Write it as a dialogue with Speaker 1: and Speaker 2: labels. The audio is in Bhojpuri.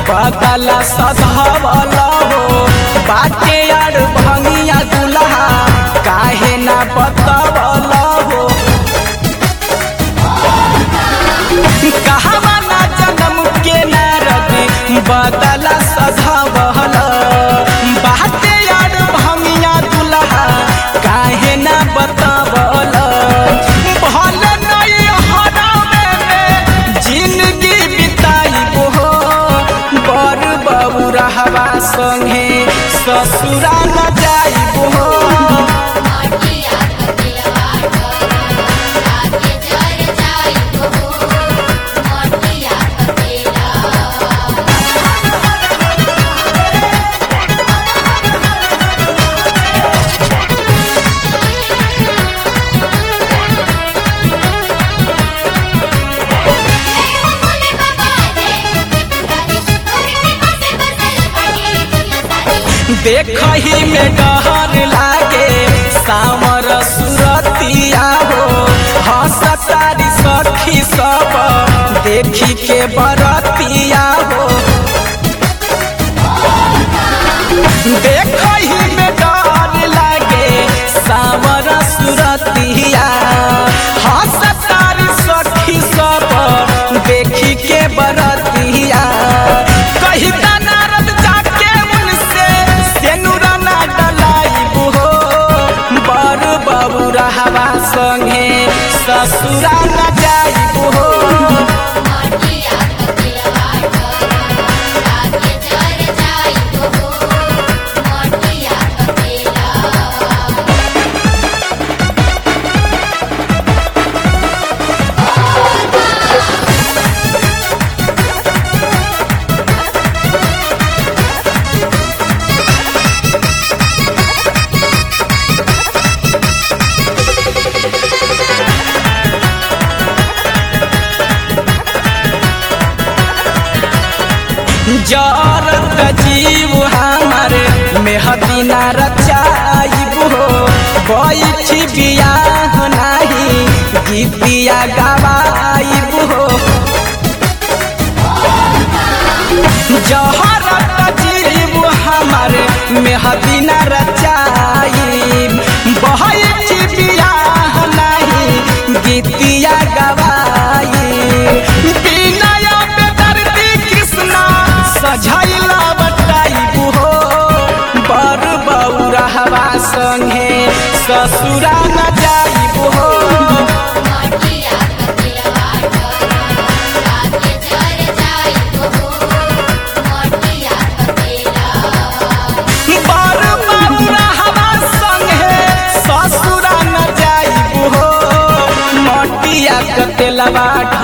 Speaker 1: बदला सधवल हो बाटे यार भंगिया दुल्हा काहे ना बतवल हो कहवा ना जन्म के नारद बदला सधवल बाटे यार भंगिया दुल्हा काहे ना बतवल भल नहीं हरावे में जिंदगी बिताई हो बर बबू रहवा संगे ससुरा न जाई हो
Speaker 2: माटिया कतिलवा ढोरा लागे जर जाई हो माटिया कतिला बोले बाबा रे तोरे पासे बसल बनी दुनिया सारी
Speaker 1: देखही में डहर लागे सामर सुरतिया हो हसतारी सखी सब देखी के बरतिया हो देखही में डर लागे सामर सुरतिया हसतारी सखी सब देखी के बरतिया कही नारद जाके उनसे सेनुरा ना डलाई हो बर बाबू रहवा संगे ससुरा न जाई हो
Speaker 2: माटिया कतिलवा ढोरा लागे जर जाई हो माटिया कतिला
Speaker 1: जरत जीव हमार मेहदीना रचाइब हो बैठी बियाह नाही गीतिया गवाइब हो जहरत जीव हमार मेहदीना रचाइब बैठी बियाह नाही गीतिया गवाइब बिनय बेदर्दी कृष्णा सझैला बटाइब हो बर बौरहवा संगे ससुरा न जाइब हो
Speaker 2: माटिया कतिलवा ढोरा लागे जर जाई हो माटिया कतिला
Speaker 1: बर बौरहवा संगे ससुरा न जाइब हो मटिया कतेलवा